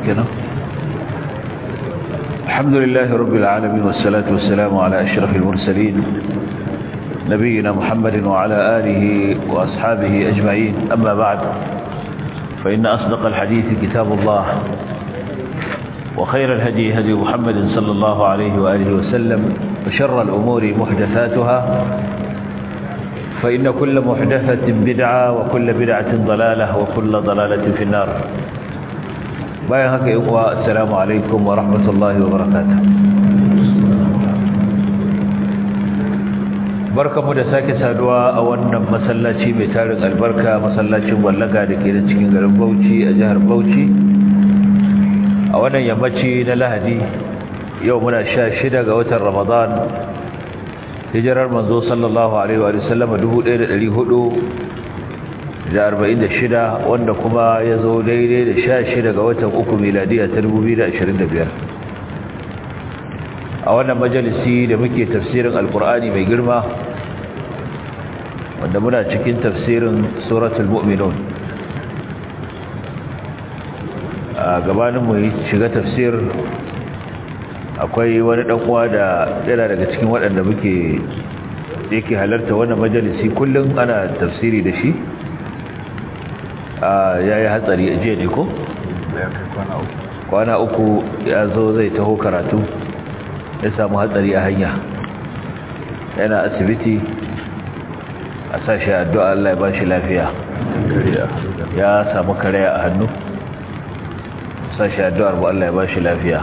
كده الحمد لله رب العالمين والصلاة والسلام على أشرف المرسلين نبينا محمد وعلى آله وأصحابه أجمعين أما بعد فإن أصدق الحديث كتاب الله وخير الهدي هدي محمد صلى الله عليه وآله وسلم وشر الأمور محدثاتها فإن كل محدثة بدعة وكل بدعة ضلالة وكل ضلالة في النار باين هكا إخوة السلام عليكم ورحمة الله وبركاته barkamu da sake saduwa a wannan masallaci mai tarin albarka masallacin wallaga da ke da cikin garin Bauchi a jihar Bauchi a wannan yammaci na Lahadi yau muna sha shida ga watan Ramadan hijirar manzo sallallahu alaihi wa sallam 1446 wanda kuma ya zo daidai da sha shida ga watan uku miladiya ta 2025 a wannan majalisi da muke tafsirin alkur'ani mai girma wanda muna cikin tafsirin suratul mu'minun a gabanin mu shiga tafsir akwai wani dan uwa da yana daga cikin waɗanda muke yake halarta wannan majalisi kullum ana tafsiri da shi a yayi hatsari a jiya ne ko kwana uku ya zo zai taho karatu ya samu hatsari a hanya yana asibiti a sashi addu'a Allah ya bashi lafiya ya samu karaya a hannu sashi addu'ar bu Allah ya bashi lafiya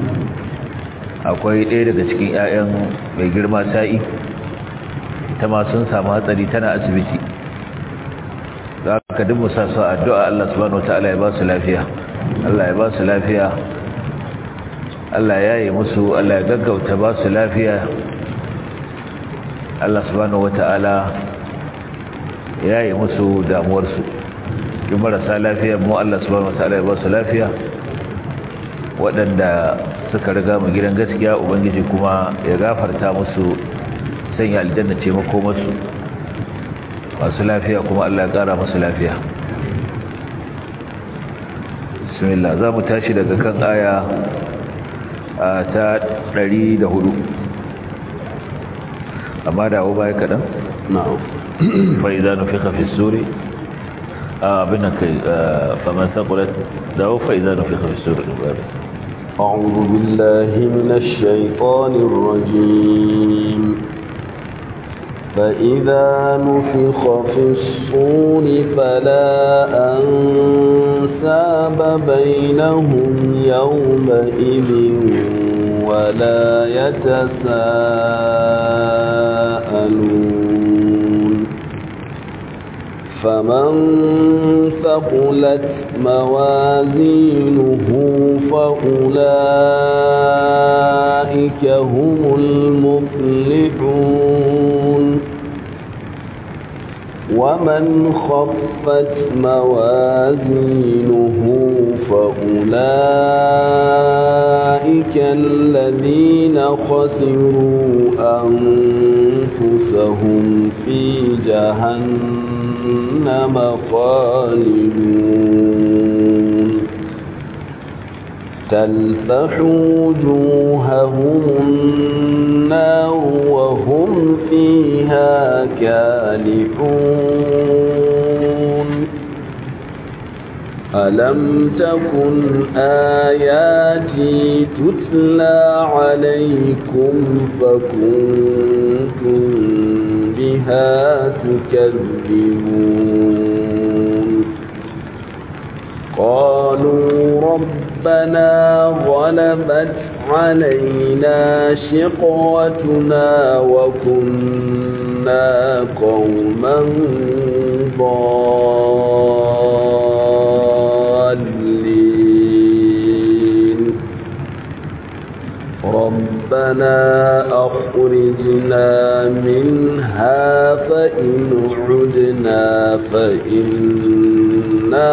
akwai ɗaya daga cikin 'ya'yan mai girma sa'i ta ma sun samu hatsari tana asibiti za ka duk musa su addu'a Allah subhanahu wata'ala ya ba su lafiya Allah ya ba su lafiya Allah ya yi musu Allah ya gaggauta ba su lafiya Allah subhanahu wata'ala ya yi musu damuwarsu duk marasa lafiya mu Allah subhanahu wata'ala ya ba su lafiya waɗanda suka riga mu gidan gaskiya ubangiji kuma ya gafarta musu sanya aljanna ce mako musu masu lafiya kuma Allah ya ƙara musu lafiya bismillah za mu tashi daga kan aya ta 104 amma dawo baya kaɗan? na'am fa'iza nufika fi suri abin nan kai faman saƙulat dawo fa'iza nufika fi suri أعوذ بالله من الشيطان الرجيم فإذا نفخ في الصور فلا أنساب بينهم يومئذ ولا يتساءلون فمن ثقلت موازينه فأولئك هم المفلحون ومن خفت موازينه فأولئك الذين خسروا أنفسهم في جهنم خالدون تلفح وجوههم النار وهم فيها كالحون ألم تكن آياتي تتلى عليكم فكنتم بها تكذبون قالوا ربنا غلبت علينا شقوتنا وكنا قوما ضالين ربنا أخرجنا منها فإن عدنا فإنا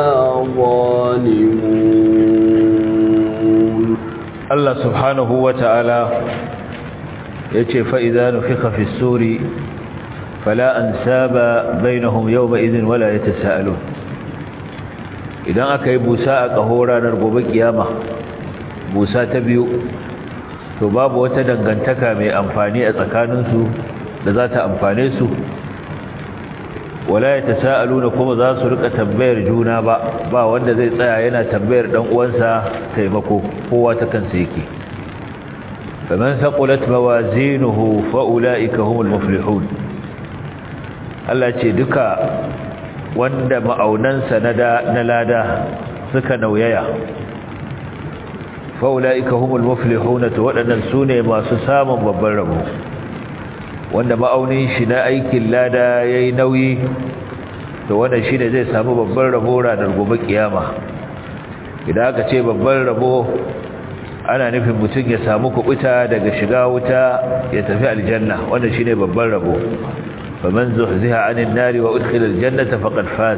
ظالمون الله سبحانه وتعالى يتي فإذا نفخ في السور فلا أنساب بينهم يومئذ ولا يتساءلون idan aka yi busa a ƙaho ranar gobe kiyama busa ta biyu to babu wata dangantaka mai amfani a tsakaninsu da za ta amfane su wala ya tasa'aluna kuma za su rika tambayar juna ba ba wanda zai tsaya yana tambayar dan uwansa taimako kowa ta kansa yake faman saqulat mawazinuhu fa ulaika humul muflihun Allah ce duka wanda ma'aunansa na lada suka nauyaya fa'ula'ika humul muflihuna to waɗannan su ne masu samun babban rabo wanda ma'aunin shi na aikin lada ya yi nauyi to wannan shi ne zai samu babban rabo ranar gobe kiyama idan aka ce babban rabo ana nufin mutum ya samu kubuta daga shiga wuta ya tafi aljanna wannan shi ne babban rabo faman zuhziha anin nari wa udkhila aljannata faqad faz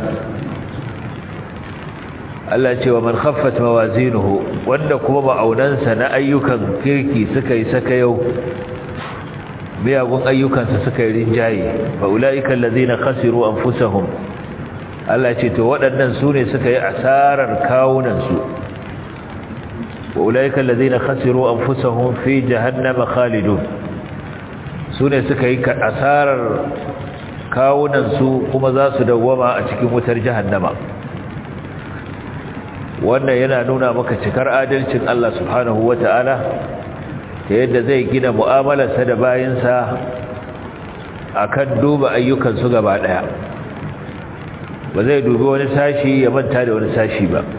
Allah ce wa man khaffat mawazinuhu wanda kuma ma'aunansa na ayyukan kirki suka yi saka yau miyagun ayyukansa suka yi rinjaye fa ulaika allazina khasiru anfusahum Allah ce to waɗannan su ne suka yi asarar kawunansu wa ulaika allazina khasiru anfusahum fi jahannama khalidun su ne suka yi asarar kawunansu kuma za su dawwama a cikin wutar jahannama wannan yana nuna maka cikar adalcin Allah subhanahu wata'ala ta yadda zai gina mu'amalarsa da bayinsa akan duba ayyukansu gaba daya ba zai dubi wani sashi ya manta da wani sashi ba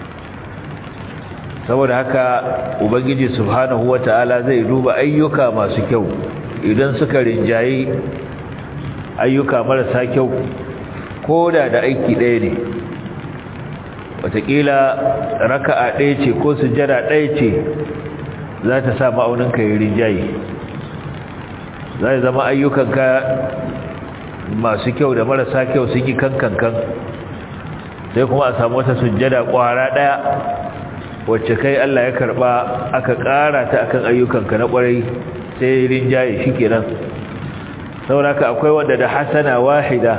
saboda haka ubangiji subhanahu wata'ala zai duba ayyuka masu kyau idan suka rinjayi ayyuka marasa kyau ko da da aiki ɗaya ne watakila raka'a ɗaya ce ko sujjada ɗaya ce za ta sa ma'auninka yi rinjaye za zama ayyukanka masu kyau da marasa kyau sun yi kankankan sai kuma a samu wata sujjada ƙwara ɗaya wacce kai Allah ya karɓa aka ƙara ta akan ayyukanka na ƙwarai sai rinjaye shi kenan sauraka akwai wanda da hasana wahida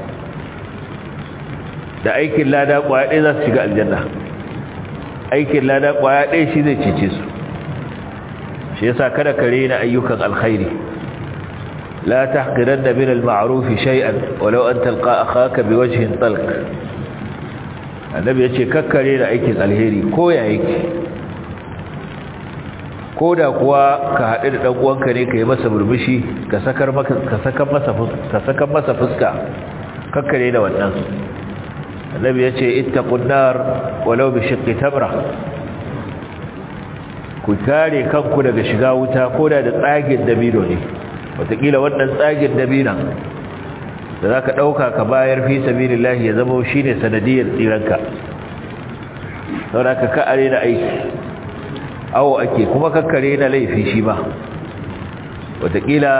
da aikin lada kwaya ɗaya za su shiga aljanna aikin lada kwaya ɗaya shi zai cece su shi yasa kada ka rena ayyukan alkhairi la tahqiranna min al-ma'ruf shay'an walau an talqa akhaka biwajhin talq annabi yace kakkare da aikin alheri ko ya yake koda kuwa ka haɗu da ɗan uwanka ne ka yi masa burbushi ka sakar masa ka sakar masa fuska kakkare da wannan annabi yace ittaqun nar walau bi shiqqi tamra ku kare kanku daga shiga wuta koda da tsagin dabino ne wataƙila wannan tsagin dabinan da zaka dauka ka bayar fi sabilillahi ya zama shine sanadiyar tsiranka saboda ka ka are da aiki awo ake kuma kakkare na laifi shi ba wataƙila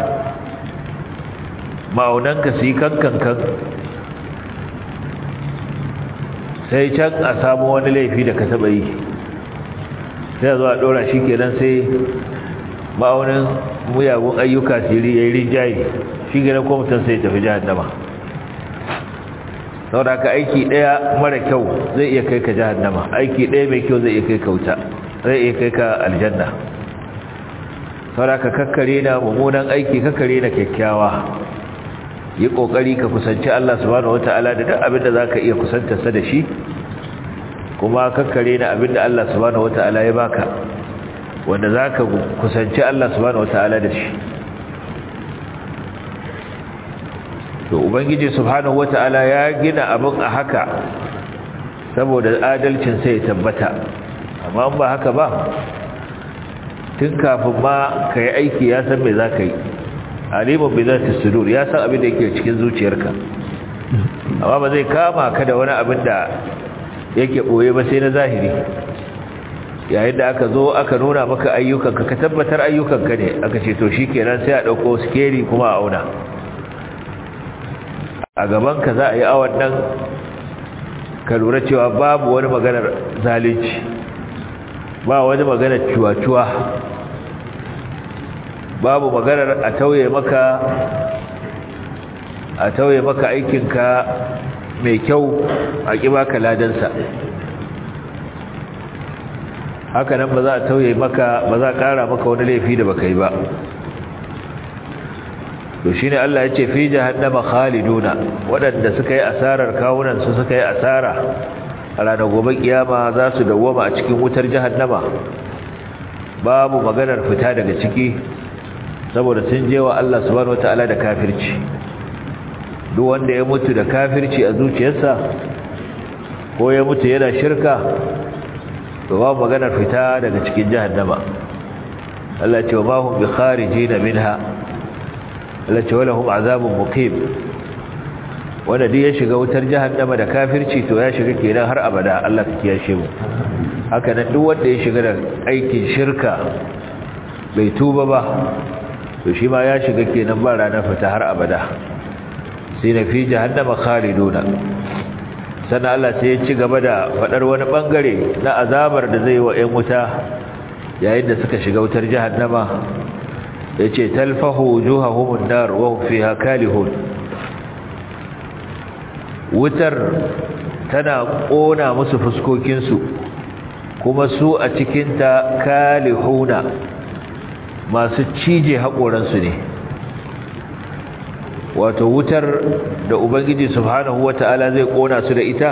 ma'aunanka su yi kankankan sai can a samu wani laifi da ka taɓa yi sai zuwa ɗora shi kenan sai ma'aunin muyagun ayyuka siri ya yi rinjaye shi gina ko mutum sai tafi jihannama sau da aka aiki ɗaya mara kyau zai iya kai ka jihannama aiki ɗaya mai kyau zai iya kai ka wuta zai iya kai ka aljanna sau da aka kakkare na mummunan aiki kakkare na kyakkyawa yi kokari ka kusanci Allah subhanahu wataala da duk abin da zaka iya kusantarsa da shi kuma kakkare da abin da Allah subhanahu wataala ya baka wanda zaka kusanci Allah subhanahu wataala da shi to ubangiji subhanahu wataala ya gina abin a haka saboda adalcin sai ya tabbata amma ba haka ba tun kafin ma ka yi aiki ya san me za ka yi alimun bi zati sudur ya san abin da yake cikin zuciyarka amma ba zai kama ka da wani abin da yake boye ba sai na zahiri yayin da aka zo aka nuna maka ayyukanka ka tabbatar ayyukanka ne aka ce to shikenan sai a dauko skeri kuma a auna a gaban ka za a yi awan nan ka lura cewa babu wani maganar zalunci ba wani maganar cuwa-cuwa babu maganar a tauye maka a tauye maka aikinka mai kyau a ƙi baka ladansa haka nan ba za a tauye maka ba za a ƙara maka wani laifi da baka yi ba to shi ne Allah ya ce fi jahannama khaliduna waɗanda suka yi asarar kawunan su suka yi asara a ranar gobe kiyama za su dawwama a cikin wutar jahannama babu maganar fita daga ciki saboda sun je wa Allah subhanahu wataala da kafirci duk wanda ya mutu da kafirci a zuciyarsa ko ya mutu yana shirka to babu maganar fita daga cikin jahannama Allah ce wa ma hum bi kharijin minha Allah ce wala hum azabun muqim wanda duk ya shiga wutar jahannama da kafirci to ya shiga kenan har abada Allah ka kiyashe mu haka nan duk wanda ya shiga da aikin shirka bai tuba ba to shi ma ya shiga kenan ba ranar fita har abada sai na fi jahannama khaliduna sannan Allah sai ya ci gaba da faɗar wani ɓangare na azabar da zai wa ‘yan wuta yayin da suka shiga wutar jahannama ya ce talfahu juha humun nar wa fi hakalihun wutar tana ƙona musu fuskokinsu kuma su a cikinta kalihuna masu cije haƙoransu ne wato wutar da ubangiji subhanahu wata'ala zai kona su da ita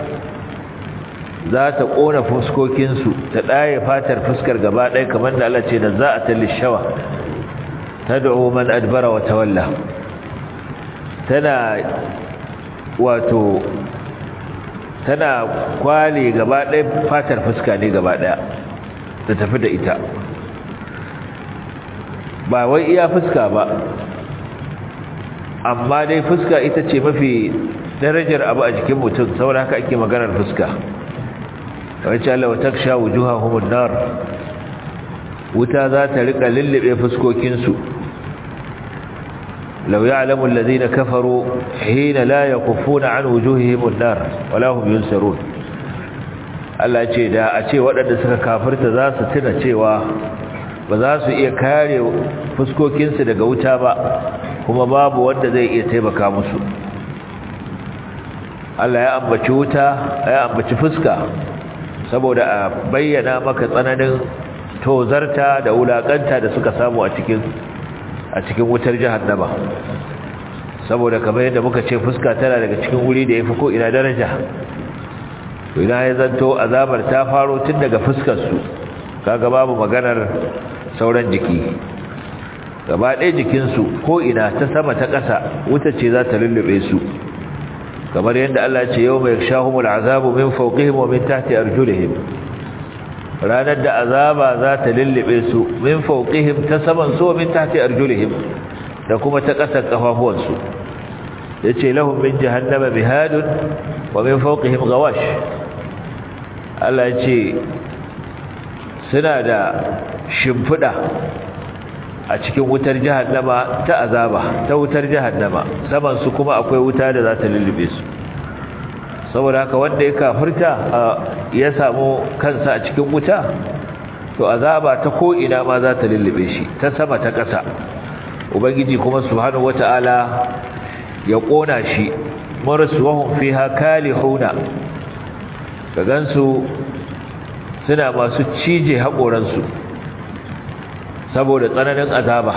za ta kona fuskokinsu ta ɗaya fatar fuskar gaba ɗaya kamar da Allah ce da za a tallishawa ta da'o man adbara wa tawalla tana wato tana kwale gaba ɗaya fatar fuska ne gaba ɗaya ta tafi da ita ba wai iya fuska ba amma dai fuska ita ce mafi darajar abu a jikin mutum saboda haka ake maganar fuska wacce Allah wa taksha wujuhahum nar wuta za ta rika lullube fuskokinsu law ya'lamu alladhina kafaru hina la yakuffuna an wujuhihim an-nar wala hum yunsarun Allah ce da a ce waɗanda suka kafirta za su tuna cewa ba za su iya kare fuskokinsu daga wuta ba kuma babu wanda zai iya taimaka musu Allah ya ambaci wuta ya ambaci fuska saboda a bayyana maka tsananin tozarta da wulakanta da suka samu a cikin a cikin wutar jahannama saboda kamar yadda muka ce fuska tana daga cikin wuri da yafi ko ina daraja to ina ya zanto azabar ta faro tun daga fuskar su kaga babu maganar sauran jiki gaba ɗaya jikinsu ko ina ta sama ta ƙasa wuta ce za ta lullube su kamar yadda Allah ce yau mai shahumul azabu min fawqihim wa min tahti arjulihim ranar da azaba za ta lullube su min fawqihim ta saman su wa min tahti arjulihim da kuma ta ƙasar kafafuwansu yace lahum min jahannama bihadun wa min fawqihim ghawash Allah ya ce suna da shimfiɗa a cikin wutar jahannama ta azaba ta wutar jahannama saman su kuma akwai wuta da za ta lullube su saboda haka wanda ya kafirta ya samu kansa a cikin wuta to azaba ta ko ina ma za ta lullube shi ta sama ta ƙasa ubangiji kuma subhanahu wata'ala ya kona shi marsuwahum fiha kalihuna ka gansu suna masu cije haƙoransu saboda tsananin azaba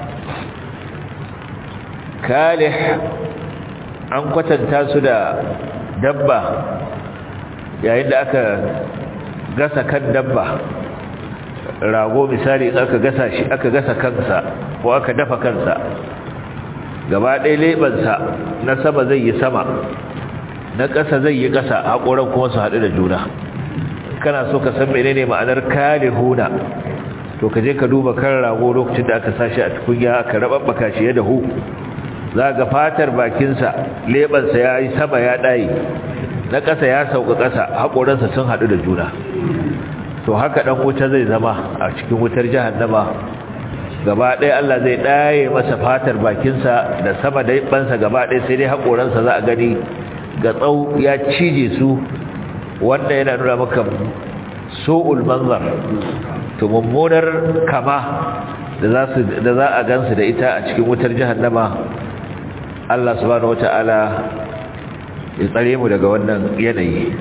kalih an kwatanta su da dabba yayin da aka gasa kan dabba rago misali aka gasa shi aka gasa kansa ko aka dafa kansa gaba ɗaya leɓensa na sama zai yi sama na ƙasa zai yi ƙasa haƙoran kuma su haɗu da juna kana so ka san menene ma'anar kalihuna to ka je ka duba kan rago lokacin da aka sashi a tukunya aka rababbaka shi ya dahu za ga fatar bakinsa lebansa ya yi sama ya ɗaye na ƙasa ya sauka ƙasa haƙoransa sun haɗu da juna to haka ɗan wuta zai zama a cikin wutar jahannama gaba ɗaya Allah zai ɗaye masa fatar bakinsa da sama da bansa gaba ɗaya sai dai haƙoransa za a gani ga tsau ya cije su wanda yana nuna maka su'ul manzar to mummunar kama da za su da za a gansu da ita a cikin wutar jahannama Allah subhanahu wataala ya tsare mu daga wannan yanayi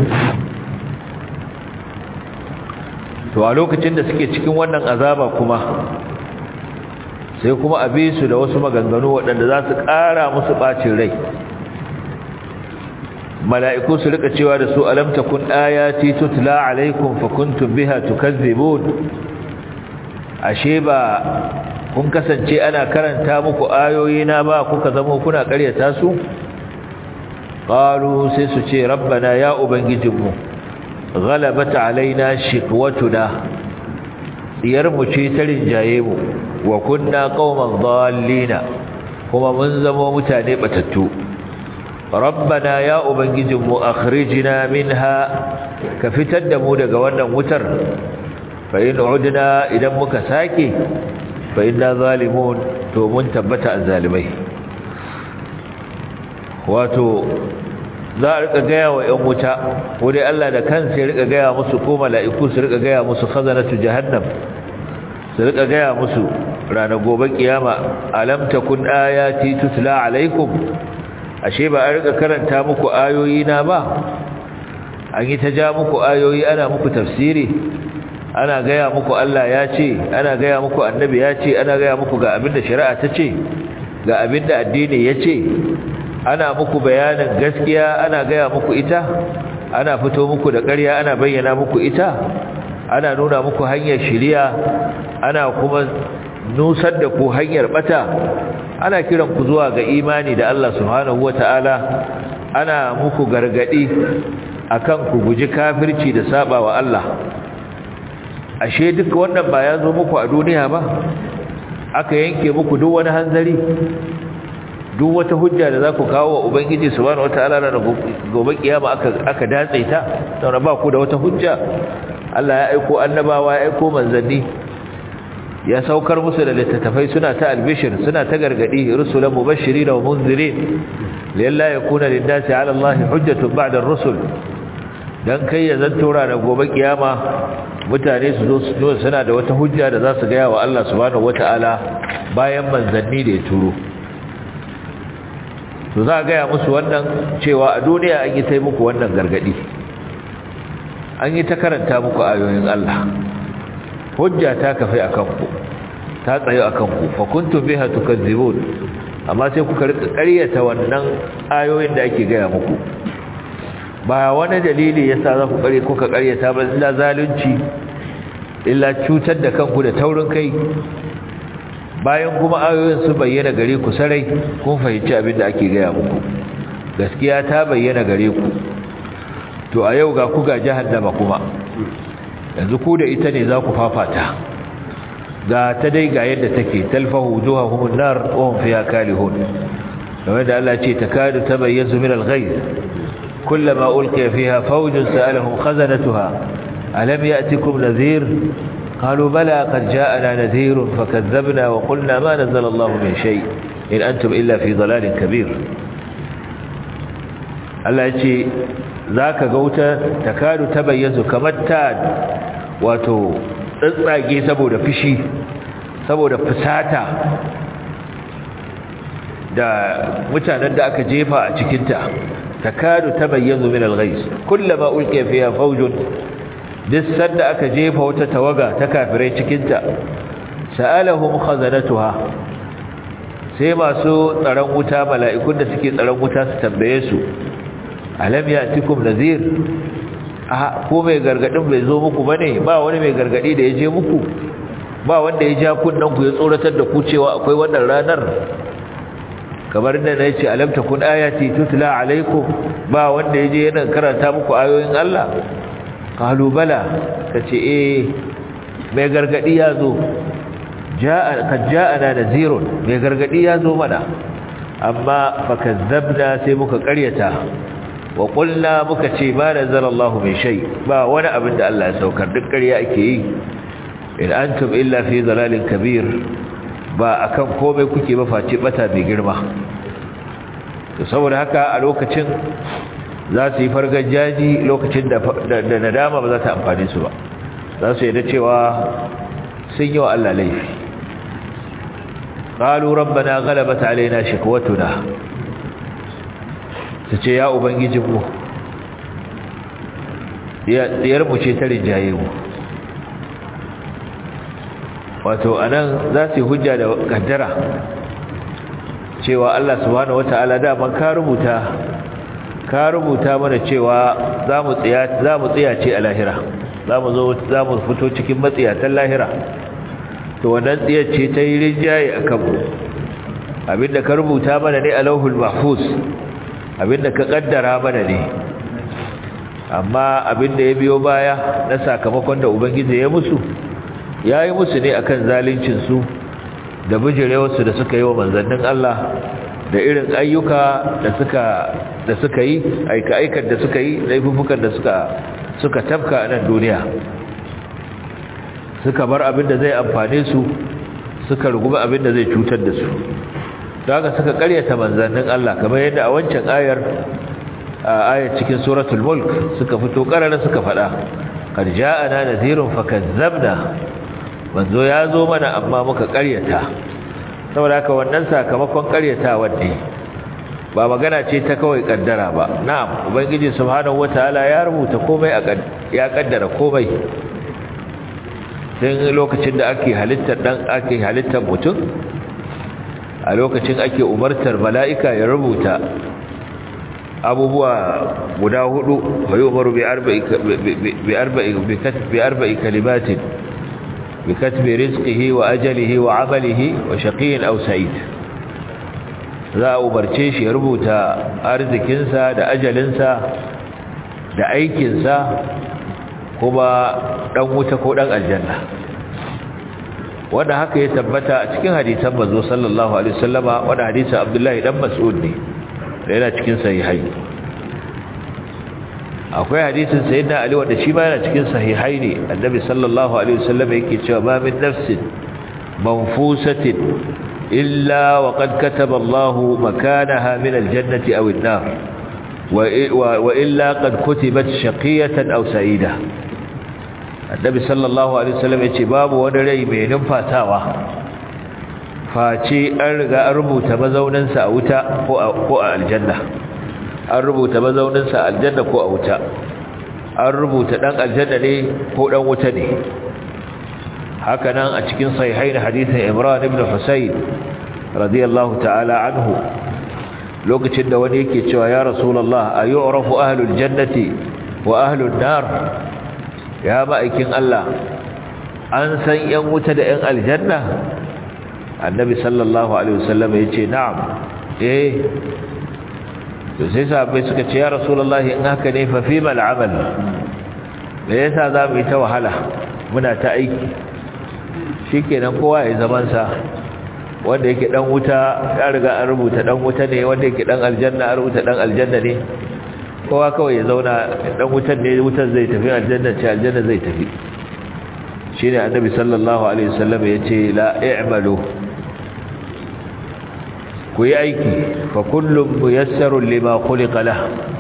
to a lokacin da suke cikin wannan azaba kuma sai kuma a bi su da wasu maganganu waɗanda za su ƙara musu ɓacin rai mala'iku su rika cewa da su alam takun ayati tutla alaikum fa kuntum biha tukazzibun ashe ba kun kasance ana karanta muku ayoyi na ba kuka zama kuna ƙaryata su qalu sai su ce rabbana ya ubangijinmu ghalabat alaina shiqwatuna diyar mu ce ta rinjaye mu wa kunna qauman dhallina kuma mun zama mutane batattu rabbana ya ubangijinmu akhrijna minha ka fitar da mu daga wannan wutar fa in udna idan muka sake fa inna zalimun to mun tabbata azzalimai wato za a rika gaya wa ‘yan wuta ko dai Allah da kansa ya rika gaya musu ko mala'iku su rika gaya musu khazanatu jahannam su rika gaya musu ranar gobe kiyama alam takun ayati tutla alaikum ashe ba a rika karanta muku ayoyi na ba an yi ta ja muku ayoyi ana muku tafsiri ana gaya muku Allah ya ce ana gaya muku annabi ya ce ana gaya muku ga abinda shari'a ta ce ga abinda addini ya ce ana muku bayanin gaskiya ana gaya muku ita ana fito muku da ƙarya ana bayyana muku ita ana nuna muku hanyar shiriya ana kuma nusar da ku hanyar bata ana kiran ku zuwa ga imani da Allah subhanahu wataala ana muku gargadi akan ku guji kafirci da saba wa Allah ashe duk wannan ba ya zo muku a duniya ba aka yanke muku duk wani hanzari duk wata hujja da za ku kawo wa ubangiji subhanahu wataala na gobe kiyama aka aka datse ta saboda ba ku da wata hujja Allah ya aiko annabawa ya aiko manzanni ya saukar musu da littattafai suna ta albishir suna ta gargadi rusulan mubashirin wa munzirin lalla yakuna lin-nasi 'ala Allah hujjatun ba'da ar-rusul dan kai ya zanto ranar gobe kiyama mutane su zo su suna da wata hujja da za su ga wa Allah subhanahu wataala bayan manzanni da ya turo to za a gaya musu wannan cewa a duniya an yi ta muku wannan gargadi an yi ta karanta muku ayoyin Allah hujja ta kafe a kanku ta tsayo a kanku fa kuntum biha tukazzibun amma sai kuka rika ƙaryata wannan ayoyin da ake gaya muku ba wani dalili yasa za ku ƙarye kuka ƙaryata ba illa zalunci illa cutar da kanku da taurin kai bayan kuma ayoyin su bayyana gare ku sarai kun fahimci abin da ake gaya muku gaskiya ta bayyana gare ku to a yau ga ku ga jahannama kuma yanzu ku da ita ne za ku fafata ga ta dai ga yadda take talfahu wujuhahum an-nar wa hum fiha kalihun kamar da Allah ce takadu tabayyazu min al-ghayz kullama ulqiya fiha fawjun sa'alahum khazanatuha alam ya'tikum nadhir قالوا بلى قد جاءنا نذير فكذبنا وقلنا ما نزل الله من شيء إن أنتم إلا في ضلال كبير الله يجي ذاك قوتا تكاد تبيز كمتاد واتو تساقي سبو دفشي سبو دفساتا da mutanen da aka jefa a cikinta takadu tabayyazu min al-ghayz kullama ulqiya fiha fawjun duk sanda aka jefa wata tawaga ta kafirai cikinta sa'alahum khazanatuha sai masu tsaron wuta mala'ikun da suke tsaron wuta su tambaye su alam ya'tikum nadhir a ko mai gargadin bai zo muku bane ba wani mai gargadi da ya je muku ba wanda ya ja kunnan ku ya tsoratar da ku cewa akwai wannan ranar kamar da na ce alam takun ayati tutla alaikum ba wanda ya je yana karanta muku ayoyin Allah qalu bala kace eh mai gargadi yazo jaa kad jaana nazirun mai gargadi yazo mana amma fakazzabna sai muka karyata wa qulna muka ce ma nazalallahu min shay ba wani abin da Allah ya saukar duk ƙarya ake yi in antum illa fi dalalin kabir ba akan komai kuke ba face bata mai girma to saboda haka a lokacin za su yi fargar jaji lokacin da nadama ba za ta amfani su ba za su yi da cewa sun yi wa Allah laifi قالوا ربنا غلبت علينا شكوتنا su ce ya ubangijinmu diyarmu ce ta rinjaye mu wato anan za su yi hujja da kaddara cewa Allah subhanahu wata'ala daman ka rubuta ka rubuta mana cewa za mu tsiya ce a lahira za mu zo za mu fito cikin matsiyatan lahira to wannan tsiyar ce ta yi rinjaye a kanmu abinda ka rubuta mana ne a lauhul mahfuz abinda ka kaddara mana ne amma abinda ya biyo baya na sakamakon da ubangiji ya musu ya yi musu ne akan zaluncinsu da bijirewarsu da suka yi wa manzannin Allah da irin ayyuka da suka da suka yi aika-aikar da suka yi laifukan da suka suka tafka a nan duniya suka bar abin da zai amfane su suka ruguma abin da zai cutar da su daga suka karyata manzannin Allah kamar yadda a wancan ayar ayar cikin suratul mulk suka fito karara suka faɗa qad ja'ana nadhirun fakazzabna manzo ya zo mana amma muka karyata saboda haka wannan sakamakon karyatawa ne ba magana ce ta kawai kaddara ba na'am ubangiji subhanahu wataala ya rubuta komai ya kaddara komai dan lokacin da ake halittar dan ake halittar mutum a lokacin ake umartar mala'ika ya rubuta abubuwa guda hudu wa yu'maru bi arba'i bi arba'i bi arba'i kalimatin بكتب رزقه وأجله وعمله وشقي أو سعيد za a umarce shi ya rubuta arzikinsa da ajalinsa da aikinsa kuma ɗan wuta ko ɗan aljanna wanda haka ya tabbata a cikin hadisan manzo sallallahu alaihi wasallama wanda hadisin Abdullahi dan Mas'ud ne da yana cikin sahihai akwai hadisin sayyidina ali wanda shi ma yana cikin sahihai ne annabi sallallahu alaihi wasallam yake cewa ma min nafsin manfusatin illa wa qad kataba Allahu makanaha min aljannati aw an-nar wa illa qad kutibat shaqiyatan aw sa'ida annabi sallallahu alaihi wasallam yace babu wani rai mai numfasawa face an riga an rubuta mazauninsa a wuta ko a aljanna an rubuta mazauninsa aljanna ko a wuta an rubuta dan aljanna ne ko dan wuta ne haka nan a cikin sahihain hadisin Imran ibn Husayn radiyallahu ta'ala anhu lokacin da wani yake cewa ya rasulullah ayu'rafu ahlul jannati wa ahlun nar ya ma'aikin Allah an san yan wuta da yan aljanna annabi sallallahu alaihi wasallam yace na'am eh to sai sahabbai suka ce ya rasulullahi in haka ne fa fi mal amal me yasa za mu yi ta wahala muna ta aiki shikenan kowa ya zaman sa wanda yake dan wuta ya riga an rubuta dan wuta ne wanda yake dan aljanna an rubuta dan aljanna ne kowa kawai ya zauna dan wutan ne wutan zai tafi aljanna ce aljanna zai tafi shine annabi sallallahu alaihi wasallam yace la i'malu ku yi aiki fa kullum muyassarun lima khuliqa lah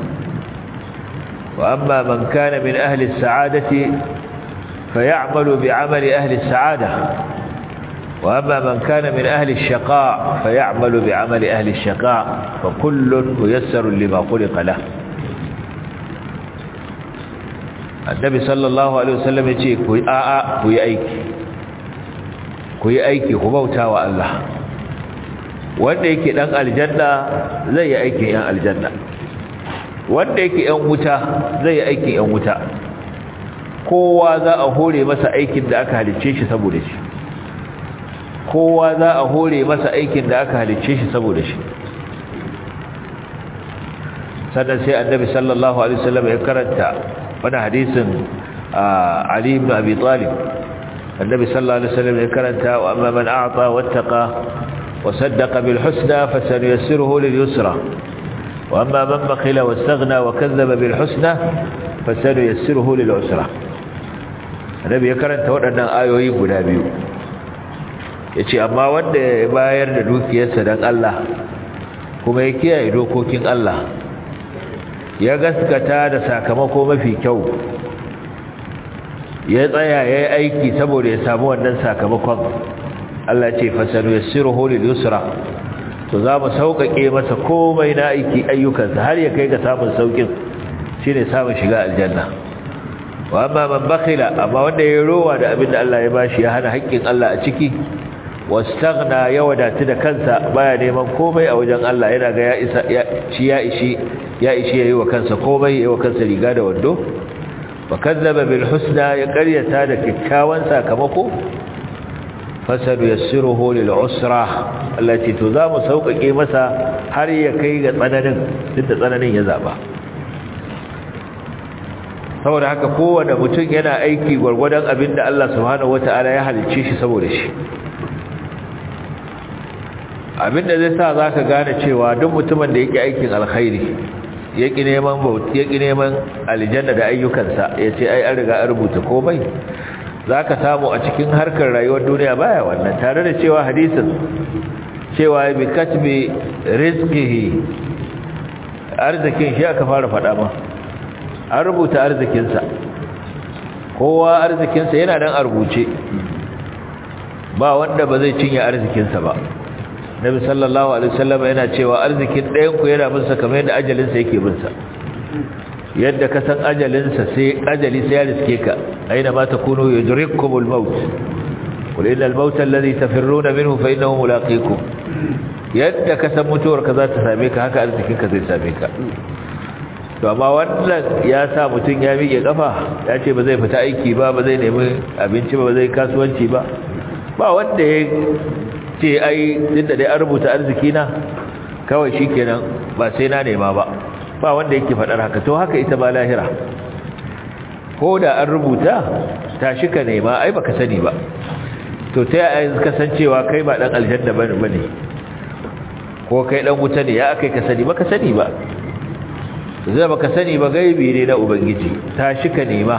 wa amma man kana min ahli as-sa'adati fay'amalu bi'amali ahli as-sa'ada wa amma man kana min ahli ash-shaqa fay'amalu bi'amali ahli ash-shaqa fa kullun muyassarun lima khuliqa lah annabi sallallahu alaihi wasallam yace ku a'a ku yi aiki ku yi aiki ku bautawa Allah wanda yake dan aljanna zai yi aikin yan aljanna wanda yake yan wuta zai yi aikin yan wuta kowa za a hore masa aikin da aka halicce shi saboda shi kowa za a hore masa aikin da aka halicce shi saboda shi sannan sai annabi sallallahu alaihi wasallam ya karanta wani hadisin Ali ibn Abi Talib annabi sallallahu alaihi wasallam ya karanta wa amma man a'ta wattaqa وصدق بالحسنى فسنيسره لليسرى وأما من بخل واستغنى وكذب بالحسنى فسنيسره للعسرى النبي يكرن تودنا آيوي guda biyu yace amma wanda ya bayar da dukiyarsa dan Allah kuma ya kiyaye dokokin Allah ya gaskata da sakamako mafi kyau ya tsaya yayi aiki saboda ya samu wannan sakamakon Allah ce fasanu yassiruhu lil yusra to za mu sauƙaƙe masa komai na aiki ayyukansa har ya kai ga samun sauƙin shine samun shiga aljanna wa amma man bakhila amma wanda ya rowa da abin da Allah ya bashi ya hana haƙƙin Allah a ciki wastaghna ya wadatu da kansa baya neman komai a wajen Allah yana ga ya isa ya ci ya ishi ya ishi yayi wa kansa komai yayi wa kansa riga da wando wa kazzaba bil husna ya qaryata da kikkiawan sakamako fasadu yassiruhu lil usra allati tuzamu sauƙaƙe masa har ya kai ga tsananin duk da tsananin ya zaba saboda haka kowane mutum yana aiki gwargwadon abin da Allah subhanahu wata'ala ya halicce shi saboda shi abin da zai sa za ka gane cewa duk mutumin da yake aikin alkhairi yaki neman bauti yaki neman aljanna da ayyukansa ya ce ai an riga an rubuta komai za ka samu a cikin harkar rayuwar duniya baya wannan tare da cewa hadisin cewa bi katbi rizqihi arzikin shi aka fara faɗa ma an rubuta arzikinsa kowa arzikinsa yana dan a rubuce ba wanda ba zai cinye arzikinsa ba nabi sallallahu alaihi wasallam yana cewa arzikin ɗayan ku yana bin sa kamar yadda ajalinsa yake bin sa yadda ka san ajalinsa sai ajali sai ya riske ka aina ma takunu yudrikumul maut qul innal mauta alladhi tafirruna minhu fa innahu mulaqikum yadda ka san mutuwar ka za ta same ka haka arzikin ka zai same ka to amma wannan ya sa mutum ya miƙe kafa ya ce ba zai fita aiki ba ba zai nemi abinci ba ba zai kasuwanci ba ba wanda ya ce ai tunda dai an rubuta arziki na kawai shikenan ba sai na nema ba ba wanda yake faɗar haka to haka ita ba lahira ko da an rubuta tashi ka nema ai baka sani ba to ta yaya kasancewa kai ba dan aljanna bane bane ko kai dan wuta ne ya akai ka sani baka sani ba zai baka sani ba gaibi ne na ubangiji tashi ka nema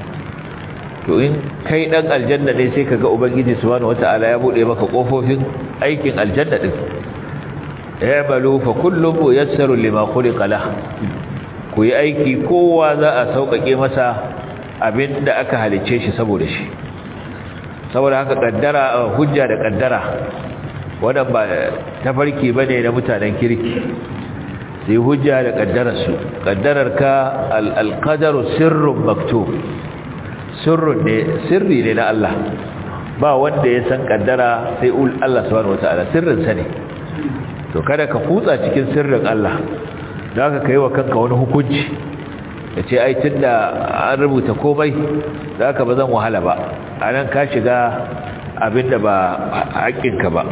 to in kai dan aljanna ne sai kaga ubangiji subhanahu wataala ya bude maka kofofin aikin aljanna din ya'malu fa kullu muyassaru lima khuliqa lah ku yi aiki kowa za a sauƙaƙe masa abinda aka halice shi saboda shi saboda haka kaddara hujja da kaddara wannan ba tafarki bane na mutanen kirki sai hujja da kaddararsu kaddararka al-qadaru sirrun maktub sirrun ne sirri ne na Allah ba wanda ya san kaddara sai Allah subhanahu wataala sirrin sa ne to kada ka kutsa cikin sirrin Allah da ka kai wa kanka wani hukunci ce ai tunda an rubuta komai da ka bazan wahala ba anan ka shiga abinda ba haƙƙinka ba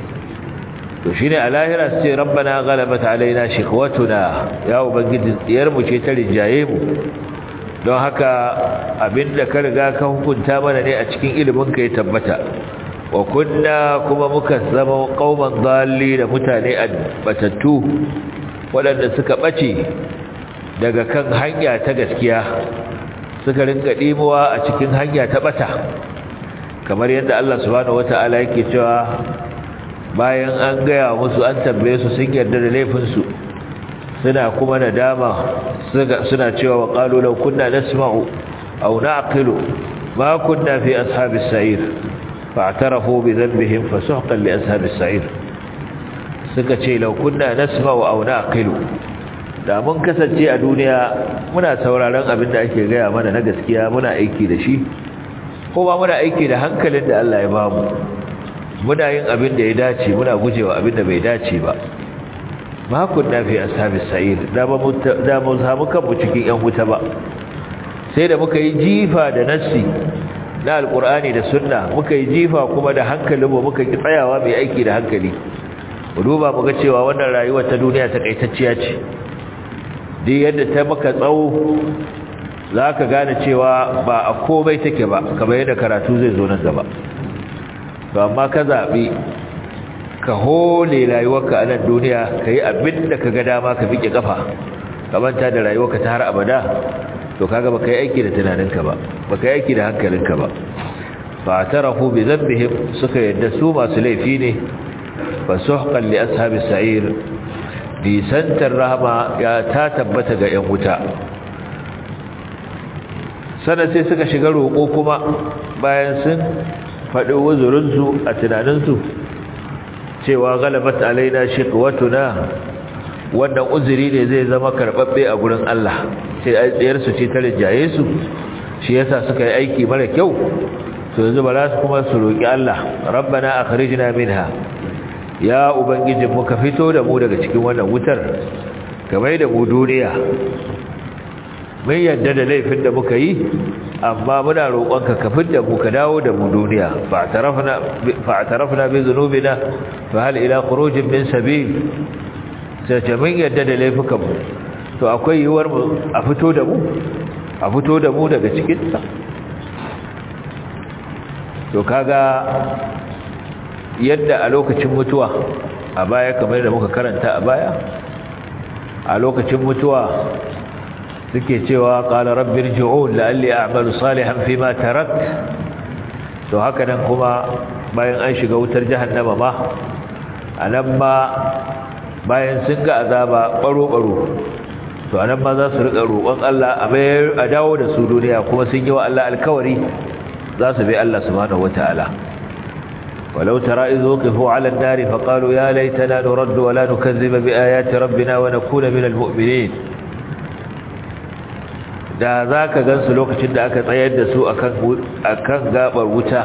to shine a lahira su ce rabbana ghalabat alaina shiqwatuna ya ubangiji diyar mu ce ta rinjaye mu don haka abinda ka riga ka hukunta mana ne a cikin ilimin ka ya tabbata wa kunna kuma muka zama qauman dalli da mutane batattu waɗanda suka bace daga kan hanya ta gaskiya suka rinka dimuwa a cikin hanya ta bata kamar yadda Allah subhanahu wataala yake cewa bayan an gaya musu an tambaye su sun yarda da laifinsu suna kuma nadama suna cewa wa qalu law kunna nasma'u aw na'qilu ma kunna fi ashabis sa'ir fa'tarafu bi dhanbihim fasuhqan li ashabis sa'ir suka ce law kunna nasma'u aw na'qilu da mun kasance a duniya muna sauraron abin da ake gaya mana na gaskiya muna aiki da shi ko ba muna aiki da hankalin da Allah ya bamu muna yin abin da ya dace muna gujewa abin da bai dace ba ma kunna fi ashabis sa'ir da ba mu da mu samu kanmu cikin yan wuta ba sai da muka yi jifa da nassi na alqur'ani da sunna muka yi jifa kuma da hankalinmu muka ki tsayawa mai aiki da hankali mu duba mu ga cewa wannan rayuwar ta duniya ta kaitacciya ce duk yadda ta maka tsawo za ka gane cewa ba a komai take ba kamar yadda karatu zai zo nan gaba to amma ka zaɓi ka hole rayuwarka a nan duniya ka yi abin da ka ga dama ka fiƙe ƙafa ka manta da rayuwarka ta har abada to kaga ba ka yi aiki da tunaninka ba ba ka yi aiki da hankalinka ba fa tarafu bi dhanbihim suka yadda su masu laifi ne fa suhqan li ashabis sa'ir nisantar rahama ya ta tabbata ga 'yan wuta sannan sai suka shiga roƙo kuma bayan sun faɗi wuzurinsu a tunaninsu cewa galabat alaina shiqwatuna wannan uzuri ne zai zama karbabbe a gurin Allah sai ai tsayar su ce ta rijaye su shi yasa suka yi aiki mara kyau to yanzu ba za su kuma su roki Allah rabbana akhrijna minha ya ubangijin mu ka fito da mu daga cikin wannan wutar kamar da mu duniya mun yadda da laifin da muka yi amma muna roƙonka ka fidda mu ka dawo da mu duniya fa'tarafna bi dhunubina fa hal ila khurujin min sabil sai ce mun yadda da laifukan mu to akwai yiwuwar mu a fito da mu a fito da mu daga cikin sa to kaga yadda a lokacin mutuwa a baya kamar da muka karanta a baya a lokacin mutuwa suke cewa qala rabbi irji'un la'alli a'malu salihan fima tarak to haka nan kuma bayan an shiga wutar jahannama ma anan ma bayan sun ga azaba baro baro to anan ma za su rika roƙon Allah a bayar a dawo da su duniya kuma sun yi wa Allah alkawari za su bi Allah subhanahu wataala ولو ترى إذ وقفوا على النار فقالوا يا ليتنا نرد ولا نكذب بآيات ربنا ونكون من المؤمنين da za ka gansu lokacin da aka tsayar da su a kan gabar wuta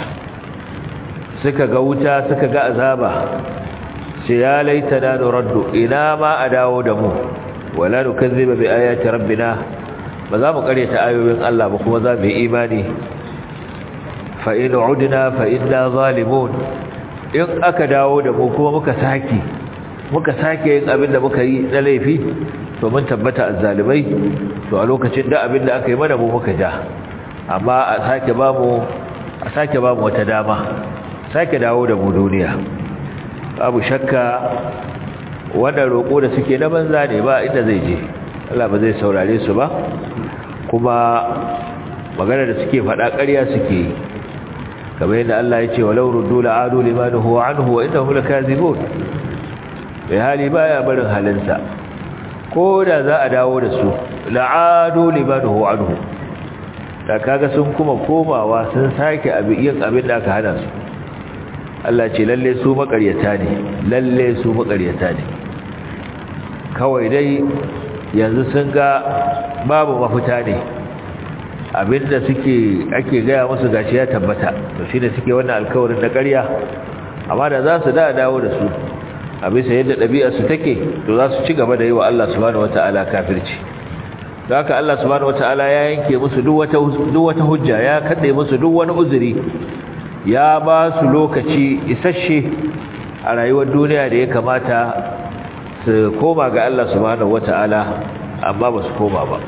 suka ga wuta suka ga azaba sai ya laita na nuraddu ina ma a dawo da mu wala nukazziba bi ayati rabbina ba za mu karyata ayoyin Allah ba kuma za mu yi imani fa in udna fa inna zalimun in aka dawo da mu kuma muka saki muka sake yin abin da muka yi na laifi to mun tabbata azzalimai to a lokacin da abin da aka yi mana mu muka ja amma a sake ba mu a sake ba mu wata dama sake dawo da mu duniya babu shakka wannan roƙo da suke na banza ne ba inda zai je Allah ba zai saurare su ba kuma magana da suke faɗa ƙarya suke yi kamar yadda Allah ya ce walau ruddu la'adu limanuhu anhu wa innahum lakazibun bai hali baya barin halinsa ko da za a dawo da su la'adu limanuhu anhu da kaga sun kuma komawa sun sake yin abin da aka hana su Allah ce lalle su makaryata ne lalle su makaryata ne kawai dai yanzu sun ga babu mafita ne abinda suke ake gaya musu gashi ya tabbata to shine suke wannan alkawarin na ƙarya amma da za su da dawo da su a bisa yadda ɗabi'ar su take to za su ci gaba da yi wa Allah subhanahu wata'ala kafirci don haka Allah subhanahu wata'ala ya yanke musu duk wata duk wata hujja ya kade musu duk wani uzuri ya ba su lokaci isasshe a rayuwar duniya da ya kamata su koma ga Allah subhanahu wata'ala amma ba su koma ba